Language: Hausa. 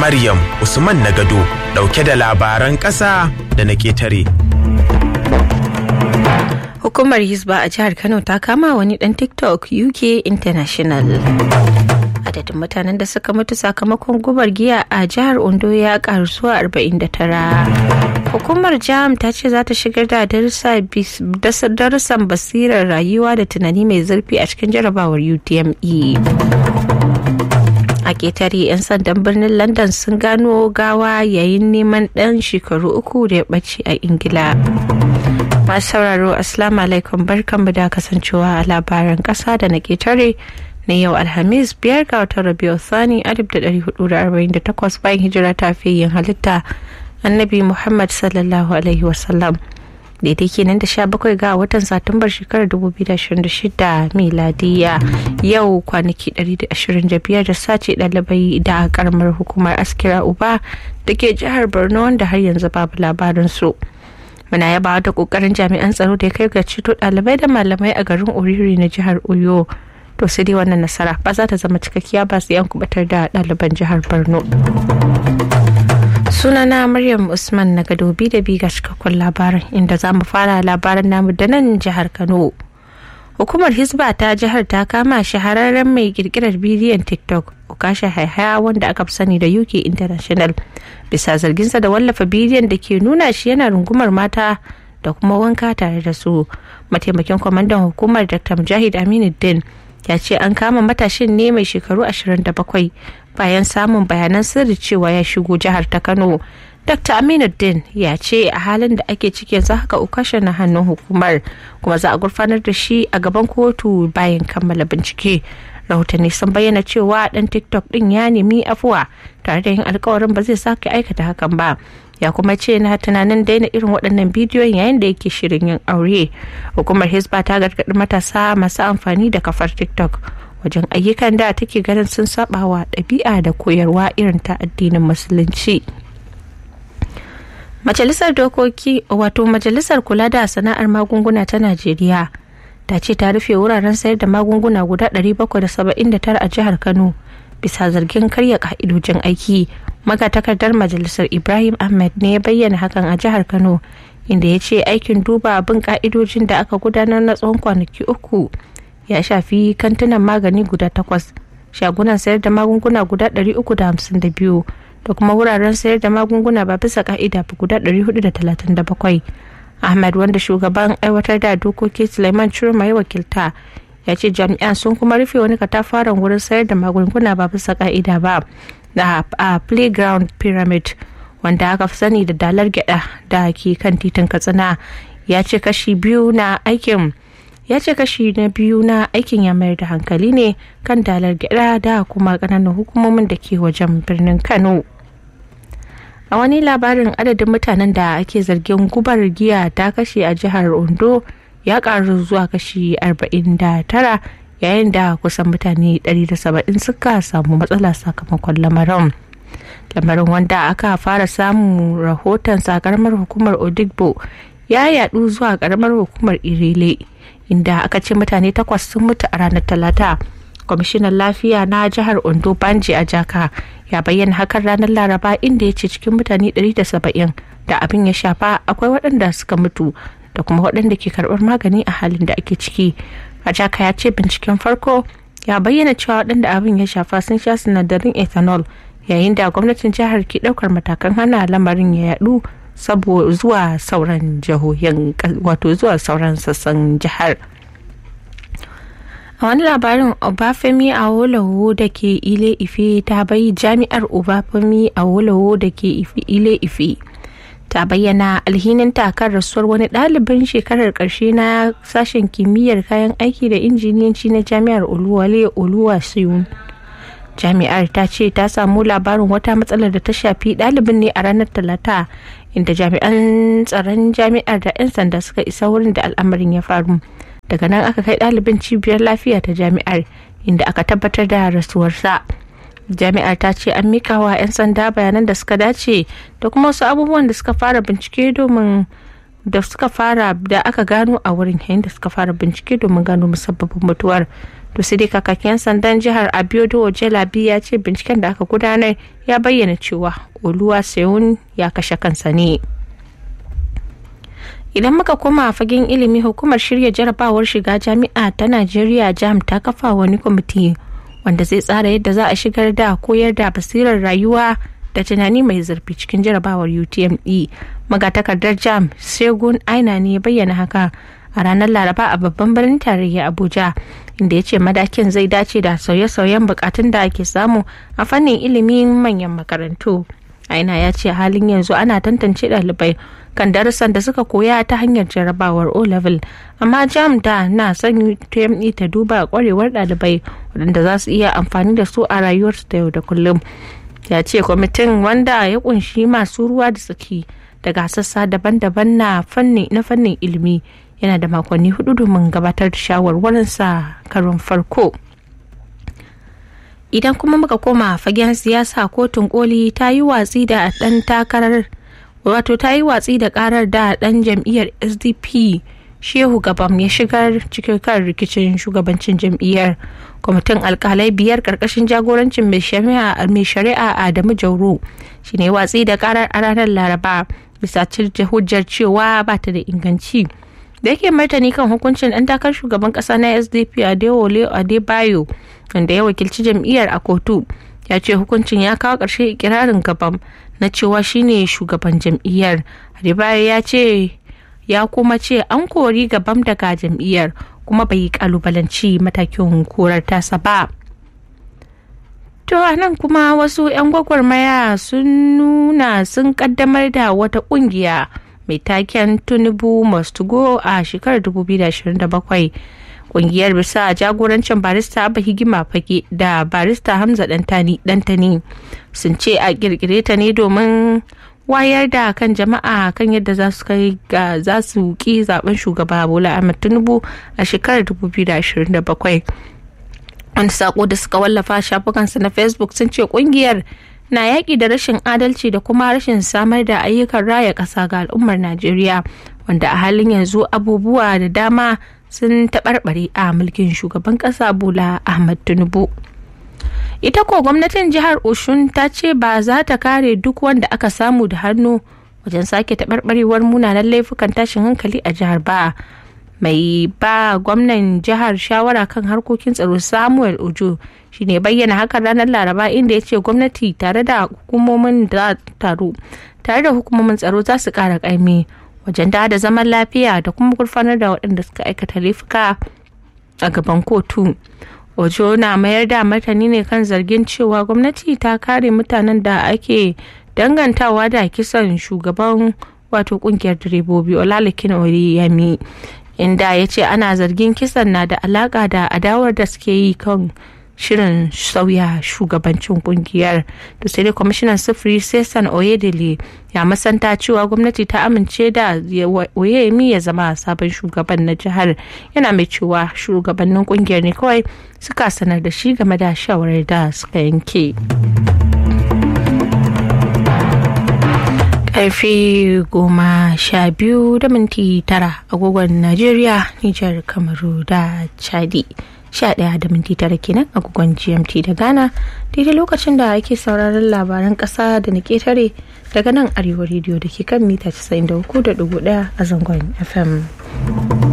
Maryam Usman Nagado ɗauke da labaran ƙasa da na ƙetare. Hukumar Hisba a jihar Kano ta kama wani ɗan TikTok UK International. Adadin mutanen da suka mutu sakamakon gubar giya a jihar Ondo ya karu zuwa 49. Hukumar Jam ta ce za ta shigar da darussan basirar rayuwa da tunani mai zurfi a cikin jarabawar UTME. a ƙetare 'yan sandan birnin london sun gano gawa yayin neman ɗan shekaru uku da ya ɓace a ingila masu sauraro assalamu alaikum barkanmu da kasancewa a labaran ƙasa da na ƙetare na yau alhamis biyar ga watan rabiu sani 1448 bayan hijira ta yin halitta annabi muhammad sallallahu alaihi wasallam daidai kenan da 17 ga watan satumbar shekarar 2026 miladiya yau kwanaki 125 da sace ɗalibai da karamar hukumar askira uba da ke jihar borno wanda har yanzu babu labarin su muna yaba da kokarin jami'an tsaro da ya kai ga ceto ɗalibai da malamai a garin oriri na jihar oyo to sai dai wannan nasara ba za ta zama cikakkiya ba sai an kubatar da ɗaliban jihar borno sunana maryam usman na gadobi da biga cikakkun labarin inda za mu fara labaran namu da nan jihar kano hukumar hisba ta jihar ta kama shahararren mai kirkirar bidiyon tiktok ukasha haihaya wanda aka fi sani da uk international bisa zarginsa da wallafa bidiyon da ke nuna shi yana rungumar mata da kuma wanka tare da su mataimakin kwamandan hukumar dr mujahid aminuddin ya ce an kama matashin ne mai shekaru 27 bayan samun bayanan sirri cewa ya shigo jihar ta kano dr aminuddin ya ce a halin da ake ciki yanzu haka ukasha na hannun hukumar kuma za a gurfanar da shi a gaban kotu bayan kammala bincike rahotanni sun bayyana cewa dan tiktok din ya nemi afuwa tare da yin alkawarin ba zai sake aikata hakan ba ya kuma ce na tunanin daina irin waɗannan bidiyon yayin da yake shirin yin aure hukumar hisba ta gargaɗi matasa masu amfani da kafar tiktok wajen ayyukan da take ganin sun saba wa ɗabi'a da koyarwa irin ta addinin musulunci majalisar dokoki wato majalisar kula da sana'ar magunguna ta najeriya ta ce ta rufe wuraren sayar da magunguna guda 779 a jihar kano bisa zargin karya ka'idojin aiki magatakardar majalisar ibrahim ahmed ne ya bayyana hakan a jihar kano inda ya ce aikin duba bin ka'idojin da aka gudanar na tsawon kwanaki uku ya shafi kantunan magani guda takwas shagunan sayar da magunguna guda 352 da kuma wuraren sayar da magunguna ba bisa ka'ida ba guda 437 ahmed wanda shugaban aiwatar da dokoki suleiman chirma ya wakilta ya ce jami'an sun kuma rufe wani katafaren wurin sayar da magunguna ba bisa ka'ida ba da a playground pyramid wanda aka fi sani da dalar gyada da ke kan titin katsina ya ce kashi biyu na aikin ya ce kashi na biyu na aikin ya mayar da hankali ne kan dalar gyada da kuma kananan hukumomin da ke wajen birnin kano a wani labarin adadin mutanen da ake zargin gubar giya ta kashe a jihar ondo ya karu zuwa kashi 49 yayin da kusan mutane 170 suka samu matsala sakamakon lamarin lamarin wanda aka fara samun rahoton karamar hukumar odigbo ya yadu zuwa karamar hukumar irile inda aka ce mutane takwas sun mutu a ranar talata kwamishinan lafiya na jihar ondo banji a jaka ya bayyana hakan ranar laraba inda ya ce cikin mutane 170 da abin ya shafa akwai waɗanda suka mutu da kuma waɗanda ke karɓar magani a halin da ake ciki a jaka ya ce binciken farko ya bayyana cewa waɗanda abin ya shafa sun sha sinadarin ethanol yayin da gwamnatin jihar ke ɗaukar matakan hana lamarin ya yaɗu saboda zuwa sauran jihohin wato zuwa sauran sassan jihar a wani labarin obafemi awolowo da ke ile ife ta bai jami'ar obafemi awolowo da ke ile ife ta bayyana alhinin takar rasuwar wani ɗalibin shekarar ƙarshe na sashen kimiyyar kayan aiki da injiniyanci na jami'ar oluwale oluwa siyun jami'ar ta ce ta samu labarin wata matsalar da ta shafi ɗalibin ne a ranar talata inda jami'an tsaron jami'ar da 'yan sanda suka isa wurin da al'amarin ya faru daga nan aka kai ɗalibin cibiyar lafiya ta jami'ar inda aka tabbatar da rasuwarsa jami'ar ta ce an mika wa 'yan sanda bayanan da suka dace da kuma wasu abubuwan da suka fara bincike domin da suka fara da aka gano a wurin yayin da suka fara bincike domin gano musabbabin mutuwar to sai dai kakakin sandan jihar abiodun ojelabi ya ce binciken da aka gudanar ya bayyana cewa oluwa seyun ya kashe kansa ne idan muka koma fagen ilimi hukumar shirya jarabawar shiga jami'a ta najeriya jam ta kafa wani kwamiti wanda zai tsara yadda za a shigar da koyar da basirar rayuwa da tunani mai zurfi cikin jarabawar utme magatakardar jam segun aina ne bayyana haka a ranar laraba a babban birnin tarayya abuja inda ya ce madakin zai dace da sauye-sauyen bukatun da ake samu a fannin ilimin manyan makarantu aina ya ce halin yanzu ana tantance ɗalibai kan darussan da suka koya ta hanyar jarabawar o level amma jam da na son utme ta duba kwarewar ɗalibai waɗanda za su iya amfani da su a rayuwarsu da yau da kullum ya ce kwamitin wanda ya kunshi masu ruwa da tsaki daga sassa daban-daban na fannin ilimi yana da makonni hudu domin gabatar da shawarwarinsa karon farko idan kuma muka koma fagen siyasa kotun koli ta yi watsi da dan takarar wato ta yi watsi da karar da dan jam'iyyar sdp shehu gabam ya shigar cikin kan rikicin shugabancin jam'iyyar kwamitin alkalai biyar karkashin jagorancin mai shari'a adamu jauro shine watsi da karar a ranar laraba bisa hujjar cewa ba ta da inganci da yake martani kan hukuncin ɗan takar shugaban ƙasa na sdp adewole adebayo wanda ya wakilci jam'iyyar a kotu ya ce hukuncin ya kawo ƙarshe ikirarin gaban na cewa shine shugaban jam'iyyar adebayo ya ce ya kuma ce an kori gabam daga jam'iyyar kuma bai yi kalubalanci matakin korar tasa ba to a nan kuma wasu 'yan gwagwarmaya sun nuna sun kaddamar da wata kungiya mai taken tinubu must go a shekarar 2027 kungiyar bisa jagorancin barista abba higima fage da barista hamza dantani sun ce a kirkire ta ne domin wayar da kan jama'a kan yadda za su kai ga za su ki zaben shugaba bola ahmed tinubu a shekarar 2027 wani sako da suka wallafa shafukansu na facebook sun ce kungiyar na yaƙi da rashin adalci da kuma rashin samar da ayyukan raya ƙasa ga al'ummar najeriya wanda a halin yanzu abubuwa da dama sun taɓarɓare a mulkin shugaban ƙasa bola ahmad tinubu ita ko gwamnatin jihar oshun ta ce ba za ta kare duk wanda aka samu da hannu wajen sake taɓarɓarewar munanan laifukan tashin hankali a jihar ba mai ba gwamnan jihar shawara kan harkokin tsaro samuel ojo shine bayyana hakan ranar laraba inda ya ce gwamnati tare da hukumomin da taru tare da hukumomin tsaro za su kara kaimi wajen da da zaman lafiya da kuma gurfanar da waɗanda suka aikata laifuka a gaban kotu ojo na mayar da martani ne kan zargin cewa gwamnati ta kare mutanen da ake dangantawa da kisan shugaban wato kungiyar direbobi olalekin oriyami inda ya ce ana zargin kisan na da alaka da adawar da suke yi kan shirin sauya shugabancin kungiyar da sai dai kwamishinan sufuri sesan oyedele ya masanta cewa gwamnati ta amince da oyemi ya zama sabon shugaban na jihar yana mai cewa shugabannin kungiyar ne kawai suka sanar da shi game da shawarar da suka yanke. karfe goma sha biyu da minti tara agogon najeriya nijar kamaru da chadi sha daya da minti tara kenan agogon gmt da ghana daidai lokacin da ake sauraron labaran kasa da na ketare daga nan arewa rediyo da ke kan mita 93.1 a zangon fm